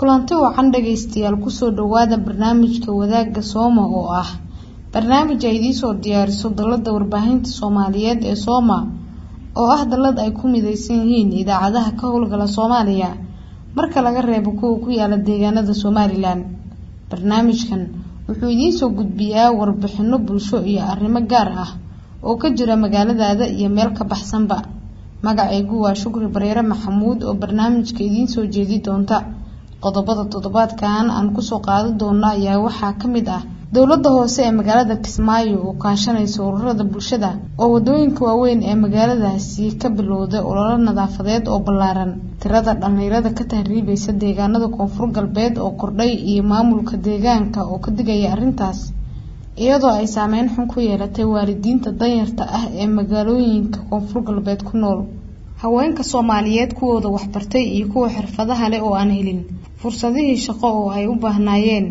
kulanti wacan dhagaystayaal kusoo dhawaada barnaamijka wadaagga sooma oo ah barnaamij ay idiisoo diyaariso dalada warbaahinta soomaaliyeed ee sooma oo ah dalad ay ku mideysan yihiin idaacadaha ka howlgala soomaaliya marka laga reebo kuwa ku yaala deegaanada somalilan barnaamijkan wuxuu idiinsoo gudbiyaa warbixino bulsho iyo arrimo gaar ah oo ka jira magaaladaada iyo meel ka baxsanba magacaygu waa shukri bareere maxamuud oo barnaamijka idiinsoo jeedi doonta qodobada toddobaadkan aan kusoo qaadan doono ayaa waxaa ka mid ah dowladda hoose ee magaalada kismaayo oo kaashanaysa ururada bulshada oo wadooyinka waaweyn ee magaaladaasi ka bilowday ololo nadaafadeed oo ballaaran tirada dhallinyarada ka tahriibaysa deegaanada koonfur galbeed oo kordhay iyo maamulka deegaanka oo ka digaya arrintaas iyadoo ay saameyn xun ku yeelatay waalidiinta danyarta ah ee magaalooyinka koonfur galbeed ku nool haweenka soomaaliyeed kuwooda waxbartay iyo kuwa xirfadaha leh oo aan helin fursadihii shaqo oo ay u baahnaayeen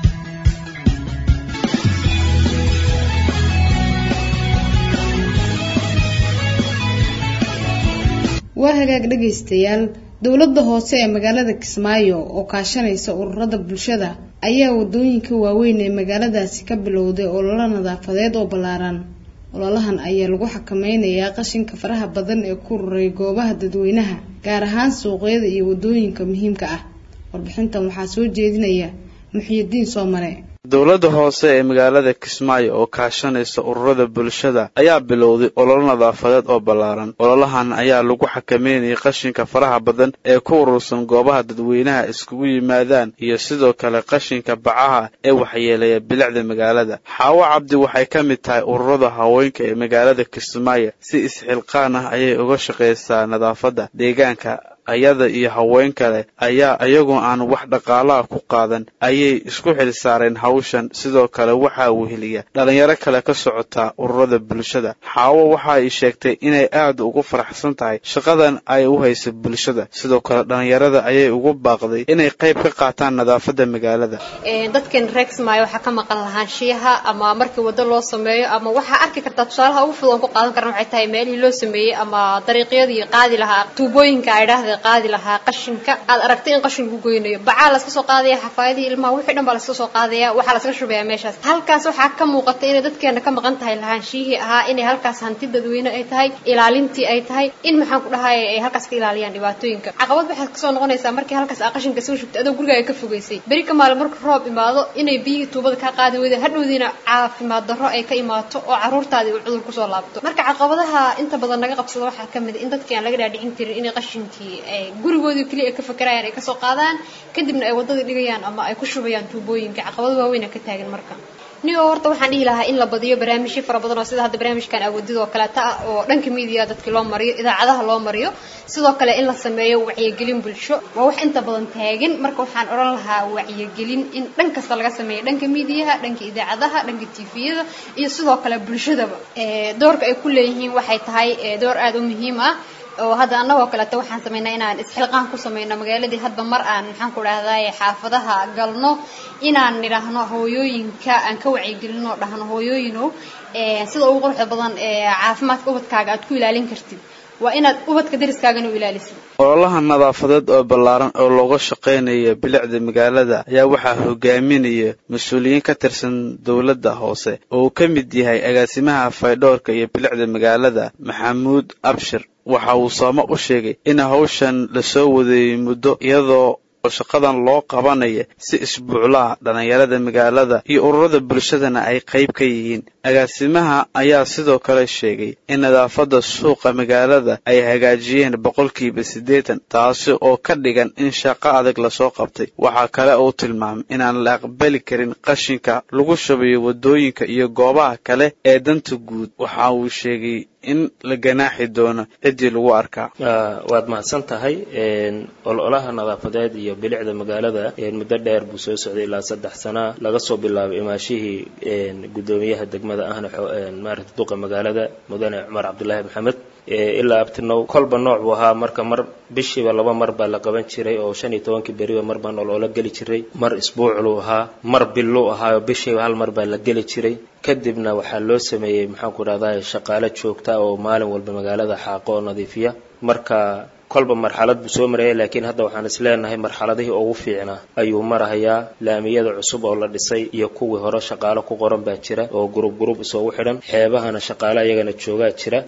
waa hagaag dhagaystayaal dowladda hoose ee magaalada kismaayo oo kaashanaysa ururada bulshada ayaa wadooyinka waaweyn ee magaaladaasi ka bilowday ololo nadaafadeed oo ballaaran ololahan ayaa lagu xakameynayaa qashinka faraha badan ee ku ruray goobaha dadweynaha gaar ahaan suuqyada iyo wadooyinka muhiimka ah warbixintan waxaa soo jeedinaya muxiyidiin soomare dowladda hoose ee magaalada kismaayo oo kaashanaysa ururada bulshada ayaa bilowday ololo nadaafadeed oo ballaaran ololahan ayaa lagu xakameynayay qashinka faraha badan ee ku urursan goobaha dadweynaha iskugu yimaadaan iyo sidoo kale qashinka bacaha ee waxyeeleeya bilicda magaalada xaawo cabdi waxay ka mid tahay ururada haweenka ee magaalada kismaayo si isxilqaan ah ayay uga shaqaysaa nadaafadda deegaanka ayada iyo haween kale ayaa iyagoo aan wax dhaqaalaha ku qaadan ayay isku xil saareen hawshan sidoo kale waxaa weheliya dhalinyaro kale ka socotaa ururada bulshada xaawo waxa ay sheegtay inay aad ugu faraxsan tahay shaqadan ay u haysa bulshada sidoo kale dhalinyarada ayay ugu baaqday inay qayb ka qaataan nadaafadda magaalada dadkan reexmaayo waxaa ka maqan lahaanshiyaha ama markii waddo loo sameeyo ama waxaa arki kartaa tusaalaha ugu fudud oon ku qaadan karna waxay tahay meelihii loo sameeyey ama dariiqyadii qaadi lahaa tuubooyinka ay dhahda qaadi lahaa qashinka aad aragtay in qashin lagu goynayo bacaa laska soo qaadaya xafaayadii ilmaha wixii dhan baa laska soo qaadaya waxaa laska shubayaa meeshaas halkaas waxaa ka muuqata inay dadkeena ka maqan tahay lahaanshiyihii ahaa inay halkaas hanti dadweyne ay tahay ilaalintii ay tahay in maxaan ku dhahay ay halkaas ka ilaaliyaan dhibaatooyinka caqabad waxaad kasoo noqonaysaa markii halkaas aa qashinka soo shubtay adoo gurigaaga ka fogeysay beri ka maalin marka roob imaado inay biyihii tuubada kaa qaadi weyda hadhowdiina caafimaad darro ay ka imaato oo caruurtaadii uu cudur kusoo laabto marka caqabadaha inta badan naga qabsada waxaa ka mid in dadkii aan laga dhaadhicin karin inay qashinkii gurigoodii keliya ay ka fakerayaan ay kasoo qaadaan kadibna ay waddadii dhigayaan ama ay ku shubayaan tuubooyinka caqabado waaweyn a ka taagan marka nigo horta waxaan dhihi lahaa in la badiyo barnaamijyo fara badan oo sida hadda barnaamijkan awoodida oo kaleeta ah oo dhanka miidiya dadkii loo mariyo idaacadaha loo mariyo sidoo kale in la sameeyo wacyigelin bulsho waa wax inta badan taagan marka waxaan odhan lahaa wacyigelin in dhan kasta laga sameeyo dhanka miidiyaha dhanka idaacadaha dhanka tifiyada iyo sidoo kale bulshadaba doorka ay ku leeyihiin waxay tahay door aada u muhiim ah oo hadda annagoo kaleeto waxaan samaynaa inaan isxilqaan ku samayno magaaladii hadba mar aan maxaan ku dhahday xaafadaha galno inaan nidhaahno hooyooyinka aan ka wacyigelino dhahno hooyooyinow sida ugu quruxda badan caafimaadka ubadkaaga aad ku ilaalin kartid waa inaad ubadka dariskaagana u ilaalisid ololaha nadaafadeed oo ballaaran oo looga shaqaynaya bilicda magaalada ayaa waxaa hogaaminaya mas-uuliyiin ka tirsan dowladda hoose oo uu ka mid yahay agaasimaha faydhoorka iyo bilicda magaalada maxamuud abshir waxa uu sooma u sheegay in hawshan lasoo wadeeyey muddo iyadoo oo shaqadan loo qabanaya si isbuuclaha dhallinyarada magaalada iyo ururada bulshadana ay qayb ka yihiin agaasimaha ayaa sidoo kale sheegay in nadaafadda suuqa magaalada ay hagaajiyeen boqolkiiba siddeetan taasi oo ka dhigan in shaqo adag lasoo qabtay waxaa kale uu tilmaamay inaan la aqbali karin qashinka lagu shubayo waddooyinka iyo goobaha kale ee danta guud waxa uu sheegay in la ganaaxi doono ciddii lagu arkaa waad mahadsan tahay ololaha nadaafadeed iyo bilicda magaalada muddo dheer buu soo socday ilaa saddex sana laga soo bilaabay imaashihii guddoomiyaha degmada ahna maarata duqa magaalada mudane cumar cabdulaahi maxamed ilaa abtinow kolba nooc buu ahaa marka mar bishiiba laba mar baa la qaban jiray oo shan iyo tobankii beriba mar baa noloola geli jiray mar isbuucluu ahaa mar billuu ahaa oo bishiiba hal mar baa la geli jiray kadibna waxaa loo sameeyey maxaan ku dhahdaa shaqaale joogta oo maalin walba magaalada xaaqo oo nadiifiya marka kolba marxalad buu soo maraya laakiin hadda waxaan is leenahay marxaladihii ugu fiicnaa ayuu marahayaa laamiyada cusub oo la dhisay iyo kuwii hore shaqaalo ku qoran baa jira oo gurub gurub isoogu xidhan xeebahana shaqaale ayagana joogaa jira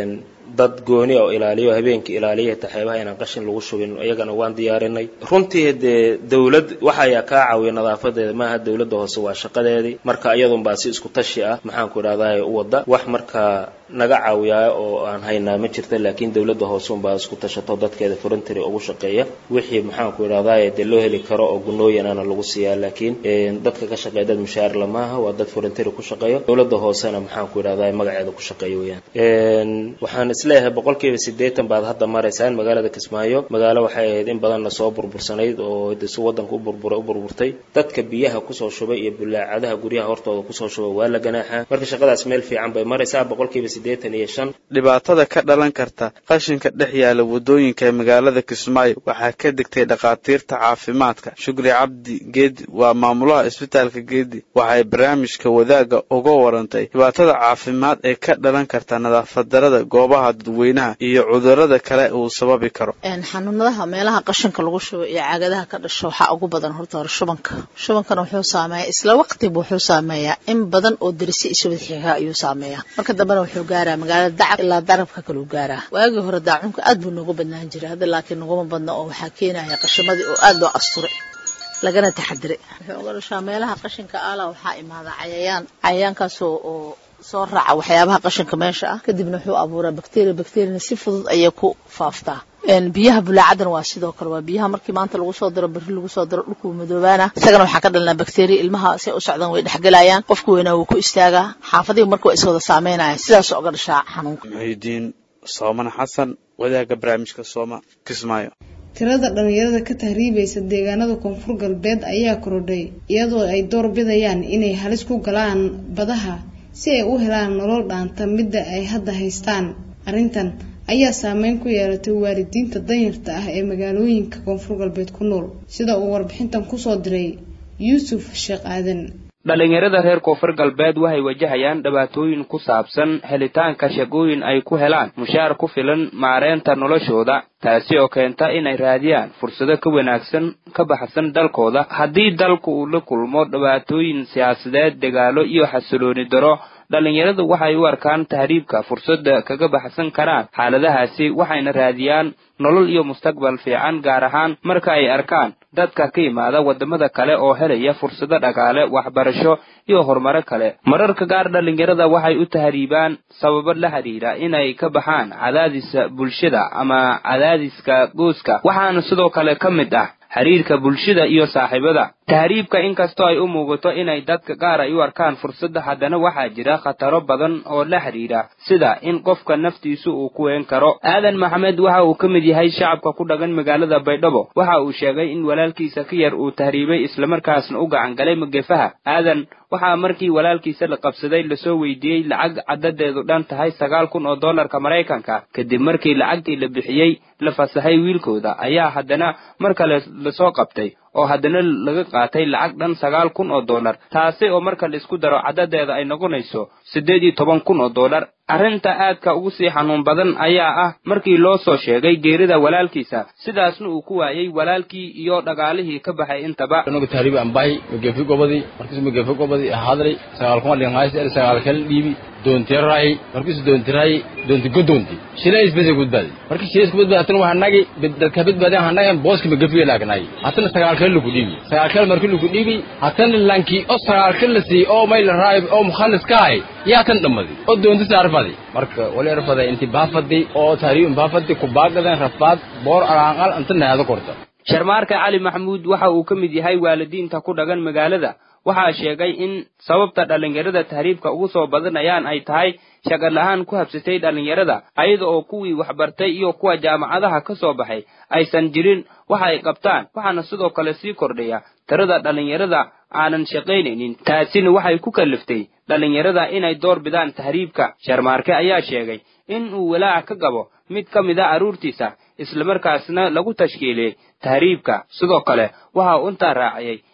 dad gooni oo ilaaliyo habeenkii ilaaliya xitaa xeebaha inaan qashin lagu shubin iyagana waan diyaarinay runtii dee dawlad waxa ayaa kaa caawiya nadaafadeeda maaha dawladda hoose waa shaqadeedii marka iyadun baa si isku tashi ah maxaanku idhahdaa u wada wax markaa naga caawiyaa oo aan haynaa ma jirta laakiin dawladda hoose unbaa isku tashato dadkeeda voluntary ugu shaqeeya wixii maxaanku idhahdaa dee loo heli karo oo gunooyinana lagu siiyaa laakiin dadka ka shaqeeya dad mushaar lamaaha waa dad voluntary ku shaqeeya dawladda hoosena maxaanku idhahdaa magaceeda ku shaqeeya weyaan waxaan isleeyahay boqolkiiba siddeetan baad hadda maraysaan magaalada kismaayo magaalo waxay ahayd in badanna soo burbursanayd oo de si waddanka u burburay u burburtay dadka biyaha kusoo shubay iyo bulaacadaha guryaha hortooda kusoo shubay waa la ganaaxaa marka shaqadaas meel fiican bay maraysaa boqolkiiba siddeetan iyo shan dhibaatada ka dhalan karta qashinka dhex yaala waddooyinka ee magaalada kismaayo waxaa ka degtay dhakhaatiirta caafimaadka shukri cabdi geedi waa maamulaha isbitaalka geedi waxay barnaamijka wadaagga uga warantay dhibaatada caafimaad ee ka dhalan karta nadaafad darada goobaha dadweynaha iyo cudurada kale uu sababi karo xanuunadaha meelaha qashinka lagu shubo iyo caagadaha ka dhasho waxaa ugu badan horta hore shubanka shubankana wuxuu saameeyaa isla waqtiba wuxuu saameeyaa in badan oo derisi isubad xiga ayuu saameeyaa marka dambena wuxuu gaaraa magaalada dacab ilaa darabka kaluu gaaraa waagii hore daacunka aad buu noogu badnaan jiray hadda laakiin naguma badna oo waxaa keenaya qashimadii oo aad loo asturay lagana taxadiray wuxuu uga dhashaa meelaha qashinka aala waxaa imaada cayayaan cayayaankaasoo oo soo raaca waxyaabaha qashinka meesha ah kadibna wuxuu abuuraa bacteria bacteriana si fudud ayay ku faaftaa biyaha bulaacadan waa sidoo kale waa biyaha markii maanta lagu soo daro berri lagu soo daro dhulkuu madoobaana isagana waxaa ka dhalanaa bacteria ilmaha say u socdaan way dhexgelayaan qofku weynaa wuu ku istaagaa xaafadihi marka waa is wada saameynaya sidaas oga dhashaa xanuunka muxiidiin sooman xasan wadaagga barnaamijka sooma kismaayo tirada dhalinyarada ka tahriibaysa deegaanada koonfur galbeed ayaa korodhay iyadoo ay door bidayaan inay halis ku galaan badaha si ay u helaan nolol dhaanta midda ay hadda haystaan arrintan ayaa saameyn ku yeelatay waalidiinta danyarta ah ee magaalooyinka koonfur galbeed ku nool sida uu warbixintan kusoo diray yuusuf sheekh aadan dhalinyarada reer koonfur galbeed waxay wajahayaan dhibaatooyin ku saabsan helitaanka shaqooyin ay ku helaan mushaar ku filan maareynta noloshooda taasi oo keenta inay raadiyaan fursado ka wanaagsan ka baxsan dalkooda haddii dalku uu la kulmo dhibaatooyin siyaasadeed dagaalo iyo xasilooni daro dhalinyaradu waxay u arkaan tahriibka fursadda kaga baxsan karaan xaaladahaasi waxayna raadiyaan nolol iyo mustaqbal fiican gaar ahaan marka ay arkaan dadka ka yimaada waddamada kale oo helaya fursado dhaqaale waxbarasho iyo horumaro kale mararka qaar dhalinyarada waxay u tahriibaan sababo la xidhiidha inay ka baxaan cadaadisa bulshada ama cadaadiska gooska waxaana sidoo kale ka mid ah xiriirka bulshada iyo saaxiibada tahriibka inkastoo ay u muuqato inay dadka qaar ay u arkaan fursadda haddana waxaa jira khataro badan oo la xidhiidha sida in qofka naftiisu uu ku ween karo aadan maxamed waxa uu ka mid yahay shacabka ku dhaqan magaalada baydhabo waxa uu sheegay in walaalkiisa ka yar uu tahriibay islamarkaasna u gacan galay magefaha aadan waxaa markii walaalkiisa la qabsaday lasoo weydiiyey lacag caddadeedu dhan tahay sagaal kun oo dollarka maraykanka kadib markii lacagtii la bixiyey la fasahay wiilkooda ayaa haddana mar kale lasoo qabtay oo haddana laga qaatay lacag dhan sagaal kun oo dollar taasi oo marka laisku daro caddadeeda ay noqonayso siddeed iyo toban kun oo dollar arrinta aadka ugu sii xanuun badan ayaa ah markii loo soo sheegay geerida walaalkiisa sidaasna uu ku waayey walaalkii iyo dhagaalihii ka baxay intaba tahriib ambahi magefi gobadi markiisu magefi gobadi hadri sagaal kuma dhingays er sagaal kala dhiibi doontiray markiisu doontiray doonti godoonti shilays bese gudbaadi markii shilays gudbaadi hatana waxa nagi dadka badbaadeen waxa nagi booski magefi laagnay hatana sagaal kala lagu dhiibi sagaal kala markii lagu dhiibi hatana lanki oo sagaal kala si oo mayl raayib oo mukhallis kaay yaa tan dhamadi oo doonti saarfadi marka wali rafada inti baafadi oo tahriib baafadi ku baagadan rafaad boor araanqal inta naado korta sharmaarka cali maxamuud waxa uu ka mid yahay waalidiinta ku dhagan magaalada waxaa sheegay in sababta dhallinyarada tahriibka ugu soo badanayaan ay tahay shaqo la-aan ku habsatay dhallinyarada ayada oo kuwii waxbartay iyo kuwa jaamacadaha ka soo baxay aysan jirin waxa ay qabtaan waxaana sidoo kale sii kordhaya tirada dhallinyarada aanan shaqaynaynin taasina waxay ku kalliftay dhallinyarada inay door bidaan tahriibka sharmaarke ayaa sheegay in uu walaac ka qabo mid ka mid a carruurtiisa islamarkaasna lagu tashkiiliyey tahriibka sidoo kale waxa uu intaa raaciyey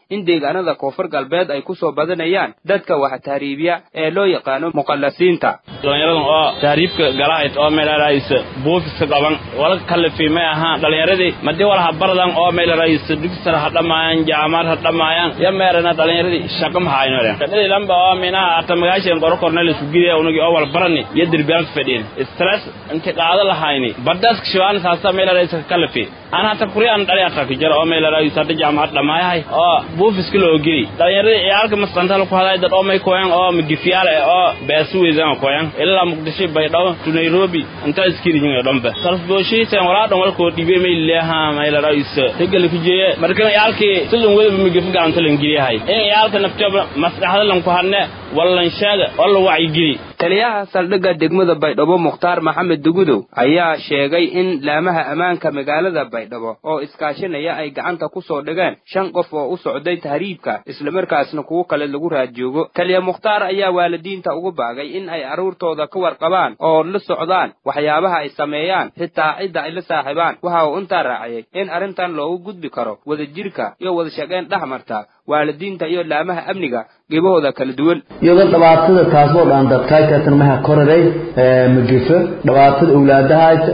in deegaanada koonfur galbeed ay ku soo badanayaan dadka wax tahriibiya ee loo yaqaano muqallasiinta dhallinyaradan oo tahriibka galahayd oo meelarays buufiska qaban wala kalifi may ahaan dhallinyaradii madii walaha bardan oo meelarays digsar ha dhammaayaan jaamar ha dhammaayaan ya meerana dhallinyaradii shaqa mahayno shaqadii lamba oo minaha ata magaashan qoro cornelis gidee unagi oo wal barani iyo dirbiyaanka fadhiin stress inti qaado lahayni badaska shibaan saasa meelarays ka kalifi aan hata kuriyaan dhali ata ka jara oo meelarays hada jaamar dhamaayahay oo buufiska loo geli dhallinyaradii ciyaalka masqantal ku haday dad oo may koyan oo magifiyaal oo beesu weydaan koyan ilaa muqdisho baydhabo to nairobi inta iskirihin dhanba kalfdooshiisa walaa dhan walkoo dhibe may leeha meelarays tegel ku jeeye markan ciyaalkii sidun wada migifi gacanta lan geliyahay in ciyaalka naftaba maskaxda lan ku hadne wallan sheega oo la wacyigeli taliyaha saldhigga degmada baydhabo mukhtaar maxamed dugudow ayaa sheegay in laamaha ammaanka magaalada baydhabo oo iskaashanaya ay gacanta ku soo dhigeen shan qof oo u socday tahriibka islamarkaasna kuwo kale lagu raadjoogo taliya mukhtaar ayaa waalidiinta ugu baagay in ay carruurtooda ka warqabaan oo la socdaan waxyaabaha ay sameeyaan xitaa cidda ay la saaxiibaan waxa uu intaa raaciyey in arrintan loogu gudbi karo wadajirka iyo wada shaqayn dhex marta waalidiinta iyo laamaha amniga qibahooda kala duwan iyadoo dhibaatada taasoo dhan dadkaaykaatan maha koraday magefo dhibaatada awlaadahayta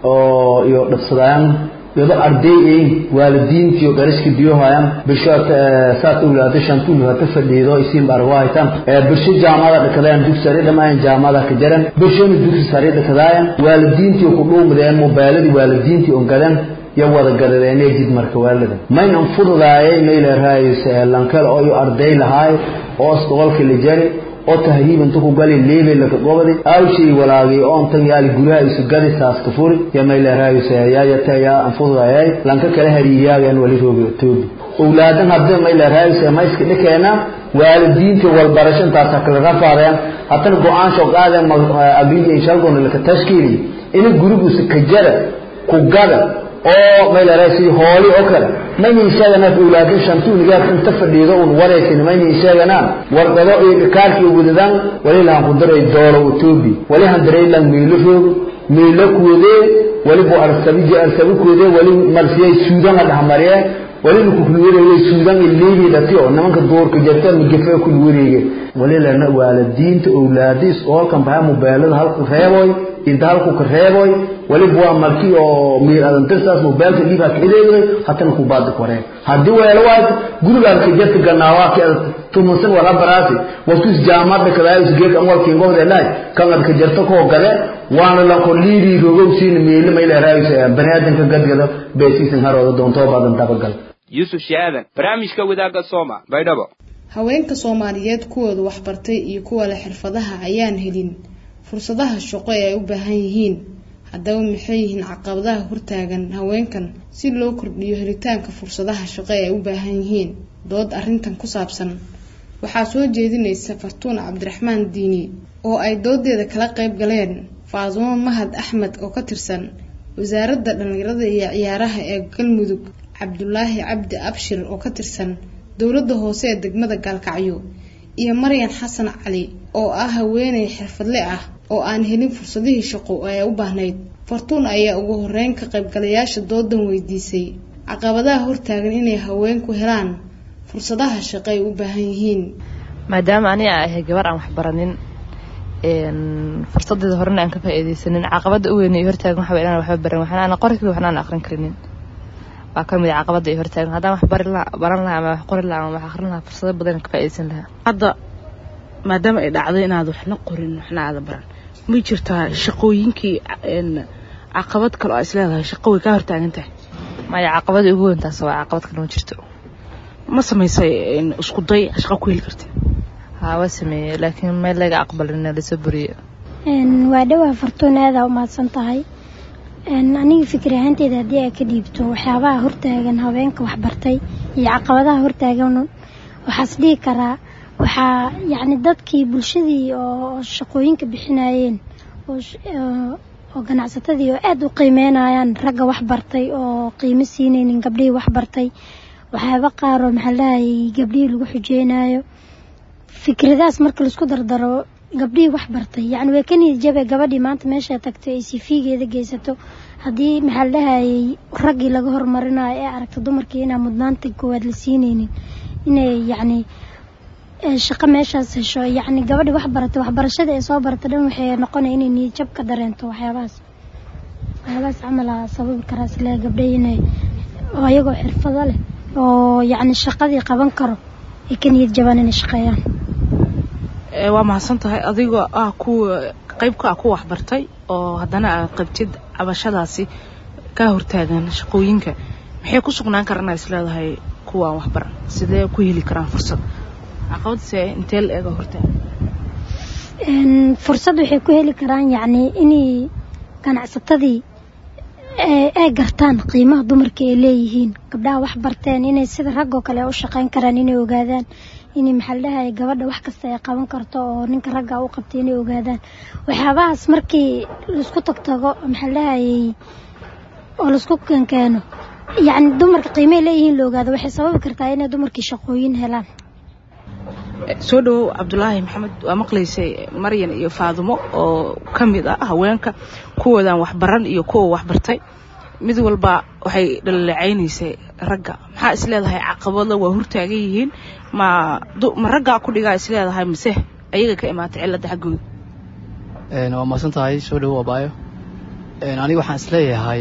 oo iyo dhabsadayaan iyadoo arday ayn waalidiinta iyo qarashka biyohayaan bisho saas awlaado shantuulu hata fadhiido isiin barwahaytan bisho jaamada dhakadaayan dugsi sare dhamaayan jaamada ka jaran bishona dugsi sare dhakadaayan waalidiintii ku dhuumadeen mobayladii waalidiintii on gadan yo wada gadadeenee jid marka waalada maynan fududaayay mayleraays lankal oo iyo arday lahaay oo isgobolka la jari oo tahriibanta ku gali leebe laka gobadi awshay walaagay oo intan yaali guraha isu gadi saaska furi ya mayleraays yaayata yaa an fududaayay lanka kala hariiyaagan wali roobi toobi owlaadan hadda mayleraays mayska dhikeena waalidiinta walbarasho intaasa kala rafaadeen haddana go-aansho qaadeen agriga inshalgona laka tashkiili ina gurigusa kajara ku gada oo maylarasi hooli oo kale maynan sheeganaa awlaadin shantuunigaad inta fadhiido un waraysan maynan sheeganaa warqado iyo dhikaarkii wadadaan wali lahan ku daray doolo utoobi wali han daray lan miilo roog miilo kuwadee wali bu arsabi arsabi kuwadee wali marsiyay suudan la dhexmariyee wali laku kulwareegay suudan iyo liibii dhati oo nimanka duurka jirta migefe kul wareege wali lana waalidiinta awlaadiis oo halkan bahaa mobeelada halku reeboy inta halku ka reeboy waliba waa markii oo miir adantirsaas mobeelka dhiibaa kacideeday hatana ku baadi koreen haddii weelo waay gurigaan ka jirta ganaawaa ki tumansan wala baraasi wasus jaamada kadaayus geek anwalkiin gobdeelaay kan ad ka jirta koo gade waana lanko liidii rogow siina miile mayleeraayus baniaadanka gadgado beesiisan harooda doontoo badan dabagal yuusuf shaadan barnaamijka wadaagga sooma baydhabo haweenka soomaaliyeed kuwooda waxbartay iyo kuwa leh xirfadaha ayaan helin fursadaha shaqo ee ay u baahan yihiin haddaba maxay yihiin caqabadaha hortaagan haweenkan si loo kordhiyo helitaanka fursadaha shaqo ee ay u baahan yihiin dood arrintan ku saabsan waxaa soo jeedinaysa fartuun cabdiraxmaan diini oo ay doodeeda kala qayb galeen faasumo mahad axmed oo ka tirsan wasaaradda dhallinyarada iyo ciyaaraha ee galmudug cabdulaahi cabdi abshir oo ka tirsan dowladda hoose ee degmada gaalkacyo iyo maryan xasan cali oo ah haweeney xirfadle ah oo aan helin fursadihii shaqo ee u baahnayd fartuun ayaa ugu horeyn ka qaybgalayaasha doodan weydiisay caqabadaha hortaagan inay haweenku helaan fursadaha shaqo ay u baahan yihiin maadaama aniga ahay gabar aan waxbaranin fursadeeda horena aan ka faa'iidaysanin caqabada u weyn iyo hortaagan waxa inaan waxba baran waxna aan qori karin waxna aan aqrin karinin waa ka mid ah caqabada iyo hortaagan haddaan wax bari lahaa baran lahaa ama wax qori lahaa ama wax aqrin lahaa fursado badan ka faa'iidaysan lahaa hadda maadaama ay dhacday inaad waxna qorin waxna aada baran ma jirtaa shaqooyinkii caqabad kale oo isleedahay shaqo way kaa hortaagan tahay maya caqabada ugu weyn taas waa caqabad kale ma jirto ma samaysay isku day shaqo ku heli kartid haa waa sameeyey laakiin meel laga aqbalin lasoo buriyo waa dhowaa fartuun aadaa umahadsan tahay aniga fikir ahaanteeda haddii ay ka dhiibto waxyaabaha hortaagan haweenka waxbartay iyo caqabadaha hortaagan waxaas dhihi karaa waxaa yacni dadkii bulshadii oo shaqooyinka bixinayeen oo ganacsatadii oo aada u qiimeynayaan ragga waxbartay oo qiimo siinaynin gabdhihii waxbartay waxyaaba qaar oo maxaa lahayay gabdhihii lagu xujeynayo fikradaas marka laisku dardaro gabdhihii waxbartay yacni way ka niyad jabe gabadhii maanta meesha tagtay ay sifiigeeda geysato haddii maxaa lahayay raggii laga hormarinayo ee aragta dumarkii inaan mudnaanta koowaad la siinaynin inay yacni shaqo meeshaas hesho yacni gabadhi wax baratay waxbarashada ee soo barata dhan waxay noqonaya inay niyadjab ka dareento waxyaabahaas waxyaabahaas camal aa sababi karaa isle gabdhay inay oo ayagoo xirfado leh oo yacni shaqadii qaban karo ay ka niyad jabaan inay shaqeeyaan waa mahadsan tahay adigoo ah kuwa qaybka ah ku waxbartay oo haddana aad qabtid cabashadaasi kaa hortaagan shaqooyinka maxay ku sugnaan karaan is leedahay kuwaan waxbaran sidee ku heli karaan fursad caqabadse intee la eega hortaagan fursad waxay ku heli karaan yacni inay ganacsatadii ay gartaan qiimaha dumarka ay leeyihiin gabdhaha wax barteen inay sida raggoo kale u shaqayn karaan inay ogaadaan inay maxaa ladhahay gabadha wax kasta ay qaban karto oo ninka ragga u qabtay inay ogaadaan waxyaabahaas markii laisku tagtago maxaa ladhahayay oo laisku kenkeeno yacni dumarka qiimay leeyihiin la ogaado waxay sababi kartaa inay dumarkii shaqooyin helaan soo dhowow cabdulaahi maxamed waa maqlaysay maryan iyo faadumo oo ka mid ah haweenka kuwoodan waxbaran iyo kuwa waxbartay mid walba waxay dhalaleecaynaysay ragga maxaa is leedahay caqabada waa hortaagan yihiin ma ma raggaa ku dhigaa is leedahay mise ayaga ka imaatay cilladda xaggooda waa mahadsan tahay soo dhowow abaayo aniga waxaan is leeyahay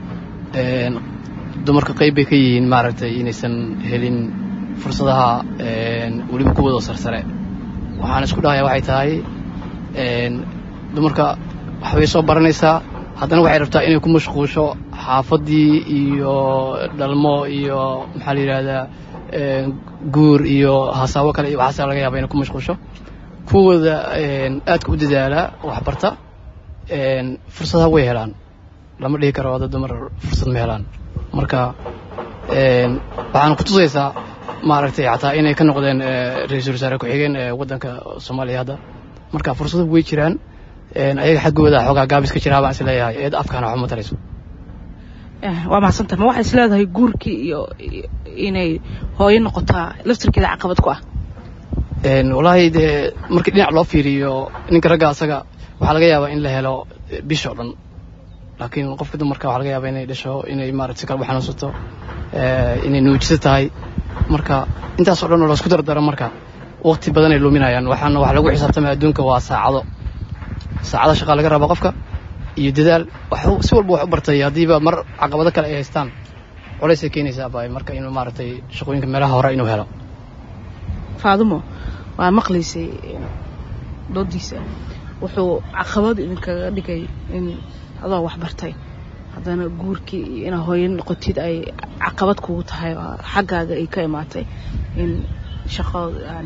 dumarka qayb bay ka yihiin maaragtay inaysan helin fursadaha weliba kuwadoo sarsare waxaan isku dhahayaa waxay tahay dumarka waxbay soo baranaysaa haddana waxay rabtaa inay ku mashquusho xaafaddii iyo dhalmo iyo maxaa la yidhaahdaa guur iyo hasaabo kale iyo waxaasa laga yaaba inay ku mashquusho kuwooda aadka u dadaalaa waxbarta fursadaha way helaan lama dhihi karo wada dumar fursad ma helaan marka waxaana ku tusaysaa maaragtay xataa inay ka noqdeen ra-iisul wasaare ku-xigeen ee waddanka soomaaliya hadda marka fursado way jiraan ayaga xaggooda xoogaa gaabis ka jiraa baan is leeyahay eed afkaana waxuma tarayso waa mahadsantaha ma waxay is leedahay guurkii iyo inay hooyo noqotaa laftirkeeda caqabad ku ah wallaahi dee markii dhinac loo fiiriyo ninka ragga asaga waxaa laga yaabaa in la helo bishoo dhan laakiin qofka dumarka waxaa laga yaabaa inay dhasho inay maarata si kale u xanuunsato inay nuujiso tahay marka intaas oo dhan oo laisku dardaro marka waqti badan ay luminayaan waxaana wax lagu xisaabtamaya adduunka waa saacado saacado shaqaa laga raba qofka iyo dadaal si walba wax u bartay haddiiba mar caqabado kale ay haystaan colaysay keenaysaa baay marka inuu maaragtay shaqooyinka meelaha hore inuu helo faadumo waa maqlaysay doodiisa wuxuu caqabad idinkaga dhigay in adoo wax bartay haddana guurkii iyo inaa hooyo noqotid ay caqabad kugu tahay oo xaggaaga ay ka imaatay in shaqada aan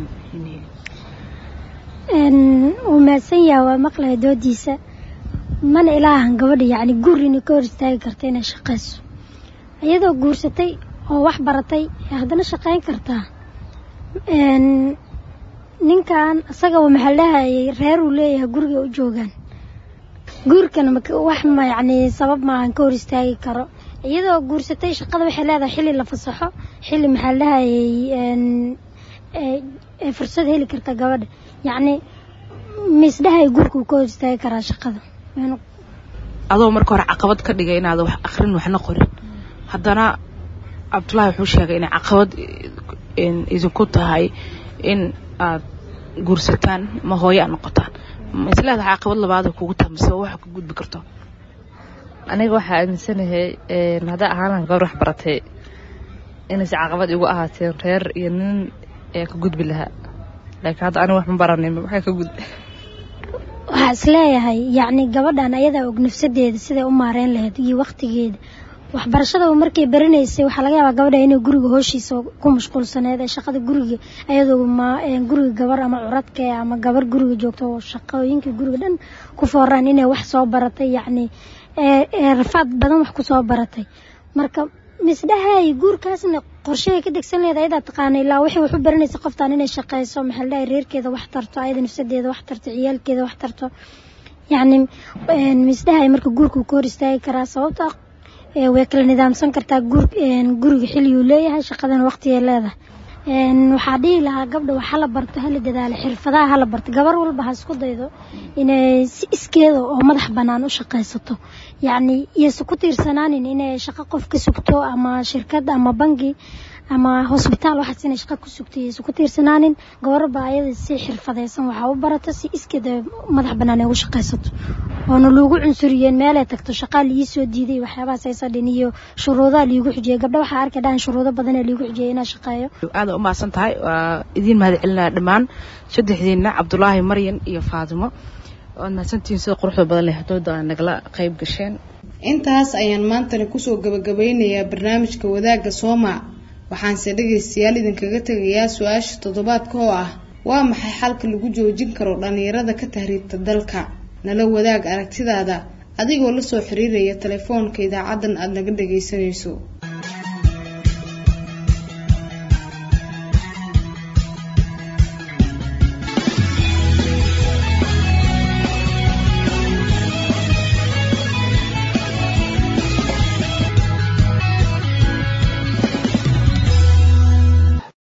wuu mahadsan yaha waa maqlaya doodiisa mana ilaahan gabadha yacni guur inay ka hor istaagi karta inay shaqayso iyadoo guursatay oo wax baratay haddana shaqayn kartaa ninkan isagaba maxaa dhahayay reer uu leeyahay guriga u joogaan guurkana wax ma yacni sabab maahan ka hor istaagi karo iyadoo guursatay shaqada waxay leedahay xilli la fasaxo xilli maxaa dhahayay fursad heli karta gabadha yacni misdhahay guurka uu ka hor istaagi karaa shaqada adoo marka hore caqabad ka dhigay inaad wax akrin waxna qorin haddana cabdullaahi wuxuu sheegay inay caqabad idinku tahay in aad guursataan ma hooyo aad noqotaan ma isleedahay caqabad labaad ay kugu tahay mise wax ka gudbi karto aniga waxaa aaminsanahay haddaa ahaanaan gabar wax baratay inayse caqabad igu ahaateen reer iyo nin ee ka gudbi lahaa laakiin hadda aniga wax ma baranin waxay ka gudbi waxaa isleeyahay yacni gabadhan ayadaa og nafsadeeda siday u maareyn lahayd iyo waktigeeda waxbarashadaba markay baranaysay waxaa laga yaabaa gabadha inay guriga hooshiisa ku mashquulsaneed ee shaqada guriga ayadoo ma guriga gabar ama curadka ama gabar guriga joogto oo shaqooyinka guriga dhan ku fooraan inay wax soo baratay yacni ee rafaad badan wax ku soo baratay marka misdhahay guurkaasna qorshehay ka degsan leeda ayadaa taqaana ilaa waxay wax u baranaysa qoftaan inay shaqayso maxaa ladhahay reerkeeda wax tarto ayada nafsadeeda wax tarto ciyaalkeeda wax tarto yacni misdhahay marka guurka uu ka hor istaagi karaa sababta way kala nidaamsan kartaa guriga xilliguu leeyahay shaqadana waqtigay leedahay waxaa dhihi lahaa gabdha wax hala barto hala dadaalo xirfadaha hala barto gabar walba ha isku daydo inay si iskeeda oo madax bannaan u shaqaysato yacni iyose ku tiirsanaanin inay shaqo qof ka sugto ama shirkad ama bangi ama hosbitaal waxaas inay shaqa ku sugtay aysan ku tiirsanaanin gabarba ayada si xirfadaysan waxaa u barata si iskeeda madax bannaan ay ugu shaqaysato oona loogu cunsuriyeen meelay tagto shaqaa liii soo diiday waxyaabahaas aysa dhin iyo shuruudaha liigu xijiyey gabdha waxaa arkay dhahan shuruudo badanaa liigu xijiyey inaa shaqeeyo aada u mahadsan tahay waa idiin mahad celinaa dhammaan saddexdiina cabdulaahi maryan iyo faatimo waad mahadsantihiin sida quruxda badan leh hadooda aa nagala qayb gasheen intaas ayaan maantana kusoo gabagabeynayaa barnaamijka wadaagga sooma waxaanse dhegaystayaal idinkaga tegayaa su-aasha toddobaadka oo ah waa maxay xalka lagu joojin karo dhallinyarada ka tahriibta dalka nala wadaag aragtidaada adigoo lasoo xiriiraya telefoonka idaacaddan aada naga dhagaysanayso